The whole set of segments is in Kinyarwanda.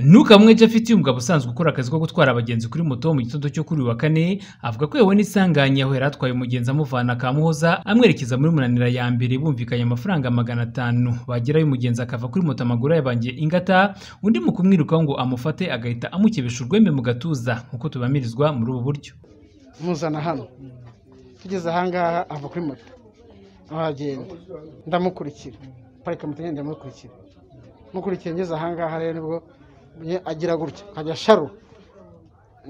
Ntukamwece icyo afite uyu mugabo usanzwe ukora akazi ko gutwara abagenzi kuri moto mu gitondo cyo kuri uyu wa kane, avuga ko yahuye n'isanganya aho yari atwaye umugenzi amuvana Kamuhoza amwerekeza muri Munanira ya mbere bumvikanye amafaranga magana atanu, bagerayo umugenzi akava kuri moto amaguru ayabangiye ingata, undi mu kumwirukaho ngo amufate agahita amukebesha urwembe mu gatuza nk'uko tubamirizwa muri ubu buryo. muzana hano tugeze ahangaha ava kuri moto aragenda ndamukurikira parika moto ngenda ndamukurikira mukurikiye ngeze ahangaha rero nibwo nye- agira gutya akajya sharu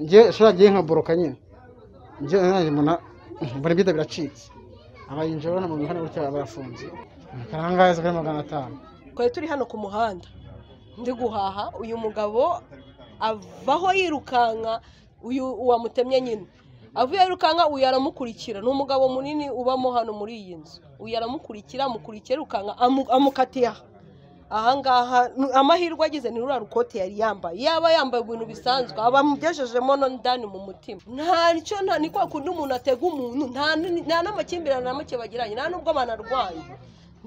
njye sharu agiye nka boroka nyine njye nanjye mbona mbona ibyenda biracitse abayinjira urabona mu mihanda gutya barafunze akangahe kari magana atanu twari turi hano ku muhanda ndi guhaha uyu mugabo avaho yirukanka uyu uwamutemye nyine avuye yirukanka uyu aramukurikira ni umugabo munini ubamo hano muri iyi nzu uyu aramukurikira amukurikira yirukanka amu- amukatiye aha ahangaha ni- amahirwe agize ni ruriya rukote yari yambaye yaba yambaye ibintu bisanzwe aba amugejejemo no ndani mu mutima ntacyo nta ni kwa kundi umuntu atega umuntu nta n- nta n'amakimbirane na make bagiranye nta n'ubwo banarwaye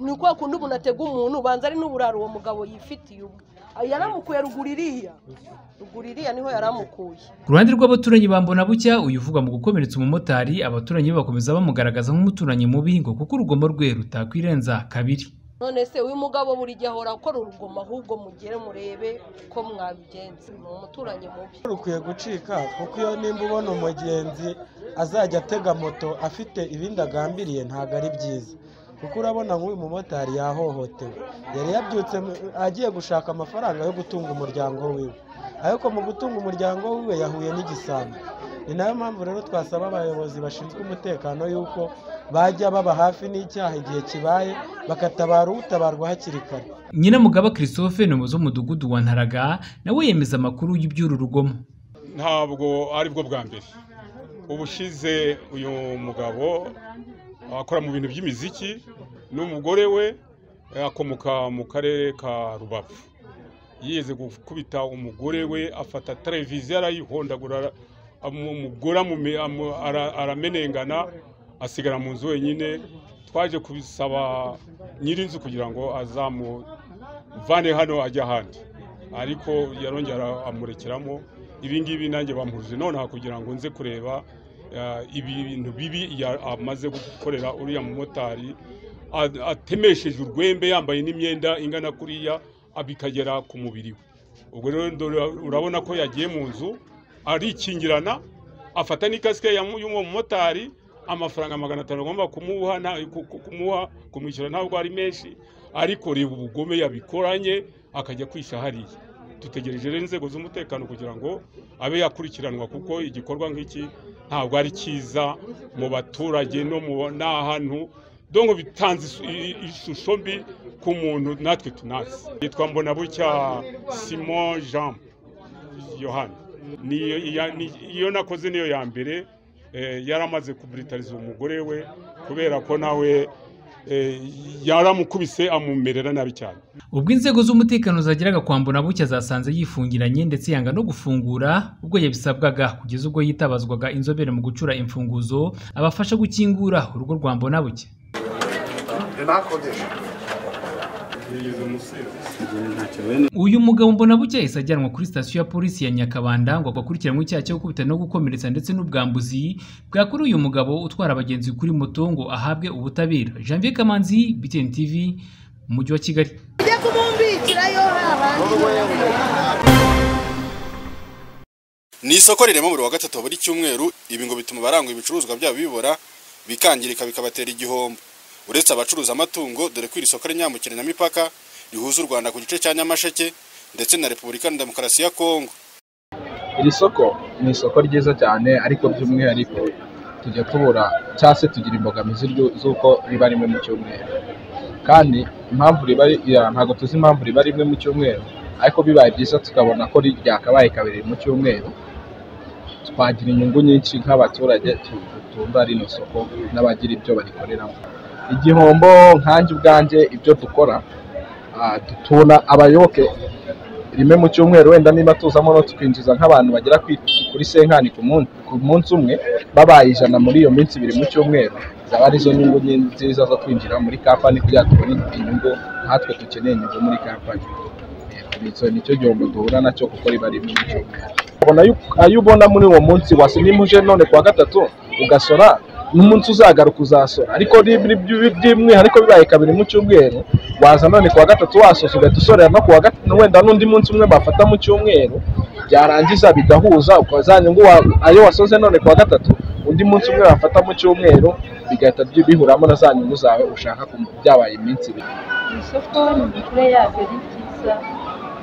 ni kwa kundi umuntu atega umuntu ubanza ari n'uburaro uwo mugabo yifitiye ubwe Ah, yaramukuye ruguru iriya ruguru iriya niho yaramukuye Ku ruhande rw'abaturanyi ba Mbonabucya uyu uvugwa mu gukomeretsa umumotari, abaturanyi be bakomeza bamugaragaza nk'umuturanyi mubi ngo kuko urugomo rwe rutakwirenza kabiri. none se uyu mugabo buri gihe ahora akora urugomo ahubwo mugere murebe ko mwabigenza ni umuturanyi mubi rukwiye gucika kuko iyo nimba ubona umugenzi azajya atega moto afite ibindi agambiriye ntabwo ari byiza kuko urabona nk'uyu mumotari yahohotewe yari yabyutse mu- agiye gushaka amafaranga yo gutunga umuryango wiwe ariko mu gutunga umuryango wiwe yahuye n'igisambo ni nayo mpamvu rero twasaba abayobozi bashinzwe umutekano y'uko bajya baba hafi n'icyaha igihe kibaye bakatabara utabarwa hakiri kare Nyiramugaba Christophe ni umuyobozi w'umudugudu wa Ntaraga nawe yemeza amakuru y'iby'uru rugomo. ntabwo ari bwo bwa mbere ubushize uyu mugabo akora mu bintu by'imiziki n'umugore we eh, akomoka mu karere ka rubavu yigeze gukubita umugore we afata televiziyo arayihondagura ara- amugura mu me- amu- ara- aramenengana asigara mu nzu wenyine twaje kubisaba nyir'inzu kugira ngo azamuvane hano ajya ahandi ariko yarongera amurekeramo ibi ngibi nanjye bamuhuje nonaha kugira ngo nze kureba eh, ibintu bibi ya- amaze gukorera uriya mumotari a- atemesheje urwembe yambaye n'imyenda ingana kuriya a- bikagera ku mubiri we ubwo rero ndo- urabona ko yagiye mu nzu arikingirana afata n'ikasike ya mu- y'uwo mumotari amafaranga magana atanu agomba kumuha na- ku- ku- kumuha kumwishyura ntabwo ari menshi ariko reba ubugome yabikoranye akajya kwisha hariya dutegereje rero inzego z'umutekano kugira ngo abe yakurikiranwa kuko igikorwa nk'iki ntabwo ari cyiza mu baturage no mu n'ahantu donko bitanze isu- i- ishusho mbi ku muntu natwe tunazi yitwa mbonabucya simon jean yohani Ni- iya- ni- iyo nakoze niyo ya mbere eh, yaramaze kubritariza umugore we kubera ko nawe eh, yaramukubise amumerera nabi cyane Ubwo inzego z'umutekano zageraga kwa Mbonabucya zasanze yifungiranye ndetse yanga no gufungura ubwo yabisabwaga kugeza ubwo yitabazwaga inzobere mu gucura imfunguzo abafasha gukingura urugo rwa Mbonabucya. Uyu mugabo Mbonabucya yahise ajyanwa kuri sitasiyo ya polisi ya Nyakabanda ngo akurikiranwe icyaha cyo gukubita no gukomeretsa ndetse n'ubwambuzi bwakorewe uyu mugabo utwara abagenzi kuri moto ngo ahabwe ubutabera. Janvier Kamanzi, BTN TV, mu mujyi wa Kigali. ni isoko rirema buri wa gatatu wa buri cyumweru ibi ngo bituma abarangura ibicuruzwa byabo bibora bikangirika bikabatera igihombo uretse abacuruza amatungo dore ko iri soko rinyambukiranya imipaka rihuza u rwanda ku gice cya nyamasheke ndetse na repubulika ya demokarasi ya kongo iri soko ni isoko ryiza cyane ariko by'umwihariko tujya tubura cyangwa se tugira imbogamizi ryo- z'uko riba rimwe mu cyumweru kandi impamvu riba ri- ya, ntabwo tuzi impamvu riba rimwe mu cyumweru ariko bibaye byiza tukabona ko ri- ryakabaye kabiri mu cyumweru twagira inyungu nyinshi nk'abaturage tu- dutunga rino soko n'abagira ibyo barikoreramo igihombo nkanjye ubwanjye ibyo dukora ah, tubona abayoboke rimwe mu cyumweru wenda niba tuzamo no tukinjiza nk'abantu bagera kwi- kuri senkani ku munsi ku munsi umwe babaye ijana muri iyo minsi ibiri mu cyumweru zaba arizo nyungu nyi- nziza zo kwinjira muri kampani kugira ngo tubone inyungu natwe dukeneye inyungu muri kampani Yego. nicyo nicyo gihombo duhura nacyo kuko riba rimwe mu cyumweru ubona yuko- ayo ubona muri uwo munsi wasinye muje none kuwa gatatu ugasora n'umunsi uzagaruka uzasora ariko ni- ni- ni- by'umwihariko bibaye kabiri mu cyumweru waza none kuwa gatatu wasoza ugahita usorera no kuwa gatatu wenda n'undi munsi umwe bafata mu cyumweru byarangiza bigahuza ukaba za nyungu wa- ayo wasoze none kuwa gatatu undi munsi umwe bafata mu cyumweru bigahita byi- bihuramo na za nyungu zawe ushaka ku- byabaye iminsi ibiri isoko imikurire yaryo ni ryiza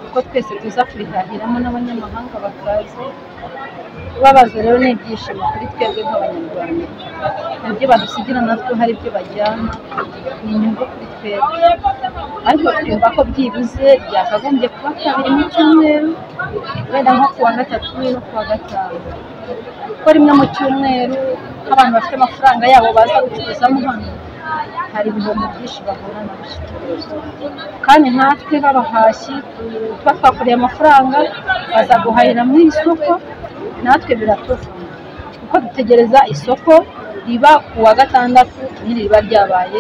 kuko twese tuza kurihahiramo n'abanyamahanga bakaza babaza rero ni ibyishimo kuri twebwe nk'abanyarwanda ibyo badusigira natwe hari ibyo bajyana ni inyungu kuri twebwe ariko twumva ko byibuze byakagombye kuba kabiri mu cyumweru wenda nko kuwa gatatu no kuwa gatanu kuko rimwe mu cyumweru nk'abantu bafite amafaranga yabo baza gucuruzamo hano hari ibihombo byinshi bahura nabyo kandi natwe b'abahashyi tuba twakoreye amafaranga baza guhahira mu isoko natwe biratuvuna kuko dutegereza isoko riba ku wa gatandatu n'iriba ryabaye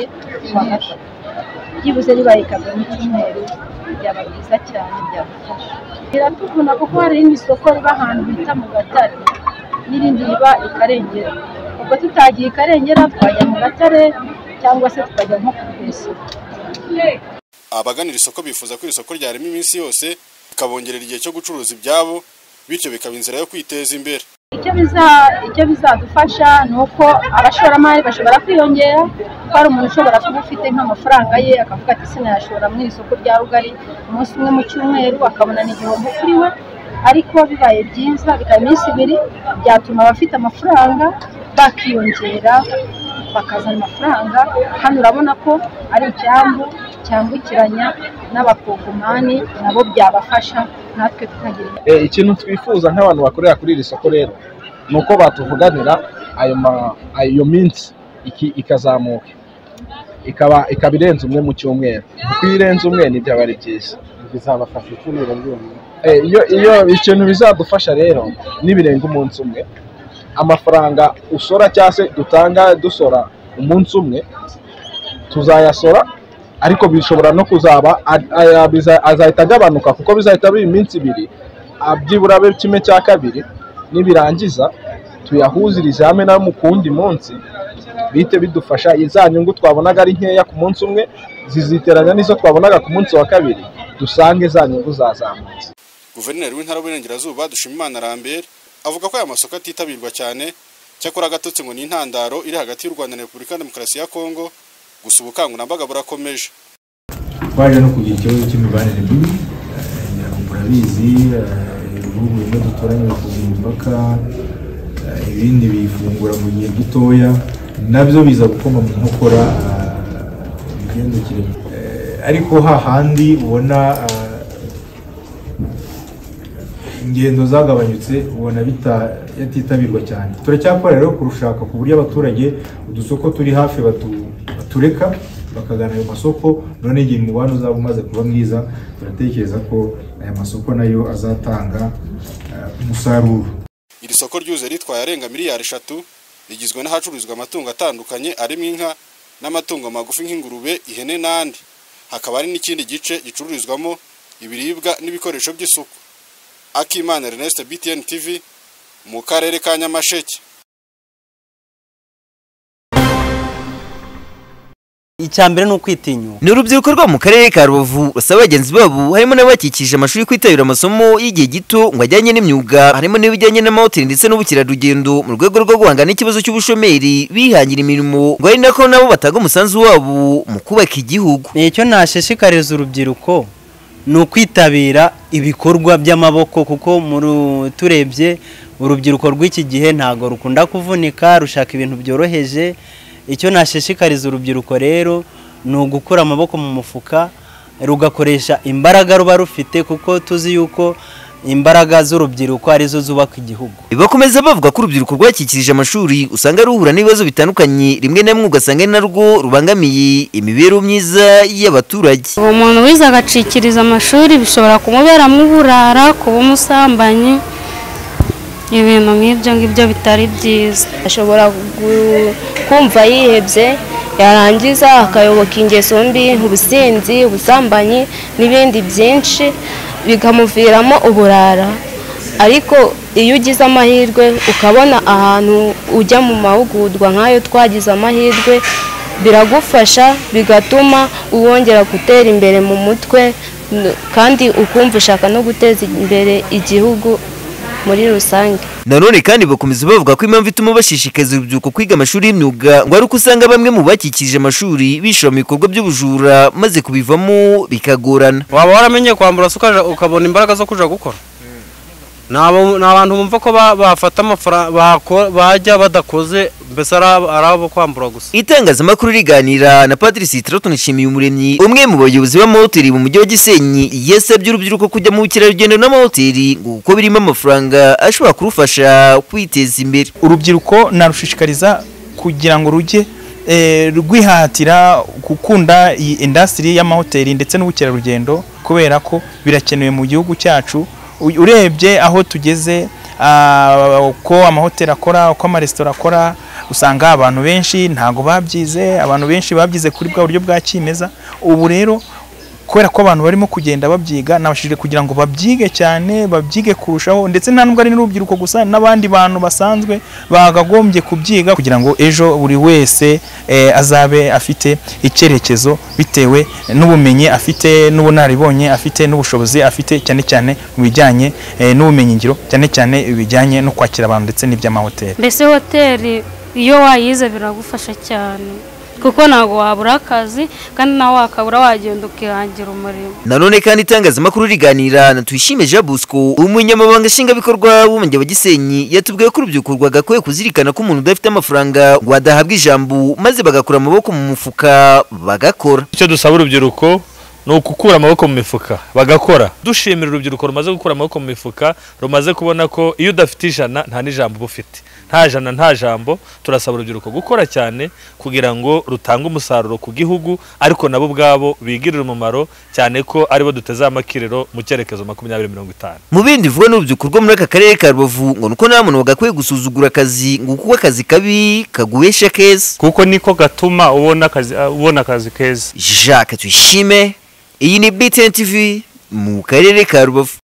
ku wa gatatu byibuze ribaye kabiri mu cyumweru byaba byiza cyane byadufasha biratuvuna kuko hari irindi soko riba ahantu bita mu gatare n'irindi riba i karengera ubwo tutagiye i karengera twajya mu gatare cyangwa se tukajya nko ku isoko abagana iri soko bifuza ko iri soko ryarema iminsi yose rikabongerera igihe cyo gucuruza ibyabo bityo bikaba inzira yo kwiteza imbere icyo biza icyo bizadufasha ni uko abashoramari bashobora kwiyongera kuko hari umuntu ushobora kuba ufite nk'amafaranga ye akavuga ati sinayashora mu isoko rya rugari umunsi umwe mu cyumweru akabona ni igihombo kuri we ariko bibaye byiza bikaba iminsi ibiri byatuma abafite amafaranga bakiyongera bakazana amafaranga hano urabona ko ari icyambu cyambukiranya n'abakogomani nabo byabafasha natwe tukagira Eh, ikintu twifuza nk'abantu bakorera kuri iri soko rero ni uko batuvuganira ayo ma- ayo minsi iki- ikazamuka ikaba ikaba irenze umwe mu cyumweru kuko iyo irenze umwe ntibyaba ari byiza bizabafasha icyumweru ryonyine Eh, iyo iyo ikintu bizadufasha rero nibirenga umunsi umwe amafaranga usora cyangwa se dutanga dusora umunsi umwe tuzayasora ariko bishobora no kuzaba a- aya biza- azahita agabanuka kuko bizahita biba iminsi ibiri ah, byibura be kimwe cya kabiri nibirangiza tuyahuzirize hamwe na mu kuwundi munsi bihite bidufasha za nyungu twabonaga ari nkeya ku munsi umwe ziziteranya n'izo twabonaga ku munsi wa kabiri dusange za nyungu zazamutse guverineri w'intara y'uburengerazuba dushimimana lambert avuga ko aya masoko atitabirwa cyane cyakora agatotsi ngo ni intandaro iri hagati y'u rwanda na repubulika ya demokarasi ya kongo gusa ubukangurambaga burakomeje twaje no kugira ikibazo cy'imibanire mibi eh, ngira ngo murabizi eh, ibihugu bimwe duturanye bifunga imipaka eh, ibindi biyifungura mu gihe dutoya nabyo biza gukoma mu nkokora eh, imigendekere Eh, ariko hahandi ubona eh, ingendo zagabanyutse ubona bita- yatitabirwa cyane turacyakora rero kurushaka ku buryo abaturage udusoko turi hafi batu- batureka bakagana ayo masoko none igihe umubano uzaba umaze kuba mwiza turatekereza ko aya masoko nayo azatanga eh, umusaruro iri soko ryuze ritwaye arenga miliyari eshatu rigizwe n'ahacururizwa amatungo atandukanye arimo inka n'amatungo magufi nk'ingurube ihene n'andi hakaba hari n'ikindi gice gicururizwamo ibiribwa n'ibikoresho by'isuku akimana ernest btn tv mu karere ka nyamasheke icyambere ni ukwitinyuka ni urubyiruko rwo mu karere ka rubavu basaba bagenzi babo harimo n'abakikije amashuri kwitabira amasomo y'igihe gito ngo ajyanye n'imyuga harimo n'ibijyanye n'amahoteli ndetse n'ubukerarugendo mu rwego rwo guhangana n'ikibazo cy'ubushomeri bihangira imirimo ngo ari nako nabo batanga umusanzu wabo mu kubaka igihugu nicyo nashishikariza urubyiruko ni ukwitabira ibikorwa by'amaboko kuko muri- turebye urubyiruko rw'iki gihe ntabwo rukunda kuvunika rushaka ibintu byoroheje icyo nashishikariza urubyiruko rero ni ugukura amaboko mu mufuka rugakoresha imbaraga ruba rufite kuko tuzi yuko imbaraga z'urubyiruko arizo zubaka igihugu bakomeza bavuga ko urubyiruko rwakikirije amashuri usanga ruhura n'ibibazo bitandukanye rimwe na rimwe ugasanga ari narwo rubangamiye imibereho myiza y'abaturage uwo muntu wize agacikiriza amashuri bishobora kumuberamo uburara kuba umusambanyi ibintu nk'ibyo ngibyo bitari byiza ashobora gu- kumva yihebye yarangiza akayoboka ingeso mbi ubusinzi ubusambanyi n'ibindi byinshi bikamuviramo uburara ariko iyo ugize amahirwe ukabona ahantu ujya mu mahugurwa nk'ayo twagize amahirwe biragufasha bigatuma wongera gutera imbere mu mutwe n- kandi ukumva ushaka no guteza imbere igihugu muri rusange nanone kandi bakomeza bavuga ko impamvu ituma bashishikariza urubyiruko kwiga amashuri y'imyuga ngo ari uko usanga bamwe mu bakikije amashuri bishora mu bikorwa by'ubujura maze kubivamo bikagorana waba waramenye kwambura se ukaja- ukabona imbaraga zo kuja gukora Ni abo- ni abantu bumva ko ba- bafata amafaranga bako- bajya badakoze mbese ari abo- ari abo kwambura gusa itangazamakuru riganira na patrice hitirato nshimiye umuremyi umwe mu bayobozi b'amahoteli mu mujyi wa gisenyi yasabye urubyiruko kujya mu bukerarugendo n'amahoteli ngo kuko birimo amafaranga ashobora kurufasha kwiteza imbere urubyiruko narushishikariza kugira ngo rujye eh, rwihatira gukunda iyi indasitiri y'amahoteli ndetse n'ubukerarugendo kubera ko birakenewe mu gihugu cyacu U- urebye aho tugeze ah, uko amahoteli akora uko amaresitora akora usanga abantu benshi ntago babyize abantu benshi babyize kuri bwa buryo bwa kimeza ubu rero kubera ko abantu barimo kugenda babyiga nabashije kugira ngo babyige cyane babyige kurushaho ndetse nta nubwo ari n'urubyiruko gusa n'abandi bantu basanzwe bagagombye kubyiga kugira ngo ejo buri wese eh, azabe afite icyerekezo bitewe n'ubumenyi afite n'ubunararibonye afite n'ubushobozi afite cyane cyane mu bijyanye eh, n'ubumenyingiro cyane cyane ibijyanye no kwakira abantu ndetse n'iby'amahoteli mbese hoteli iyo wayize biragufasha cyane kuko ntabwo wabura akazi kandi nawe wakabura wagenda ukihangira umurimo nanone kandi itangazamakuru riganira na tuyishime jean bosco umunyamabanga nshingwabikorwa w'umujyi wa gisenyi yatubwiye ko urubyiruko rwagakwiye kuzirikana ko umuntu udafite amafaranga ngo adahabwa ijambo maze bagakura amaboko mu mufuka bagakora icyo dusaba urubyiruko ni ugukura amaboko mu mifuka bagakora dushimira urubyiruko rumaze gukura amaboko mu mifuka rumaze kubona ko iyo udafite ijana nta n'ijambo uba ufite nta jana nta jambo turasaba urubyiruko gukora cyane kugira ngo rutange umusaruro ku gihugu ariko nabo ubwabo bigirire umumaro cyane ko aribo duteze amakiriro mu cyerekezo makumyabiri mirongo itanu mu bindi bivugwa n'urubyiruko rwo muri aka karere ka rubavu ngo nuko nta muntu bagakwiye gusuzugura akazi ngo kuko akazi kabi kaguhesha keza kuko niko gatuma ubona akazi ubona akazi keza jacques tuyishime iyi ni btn tv mu karere ka rubavu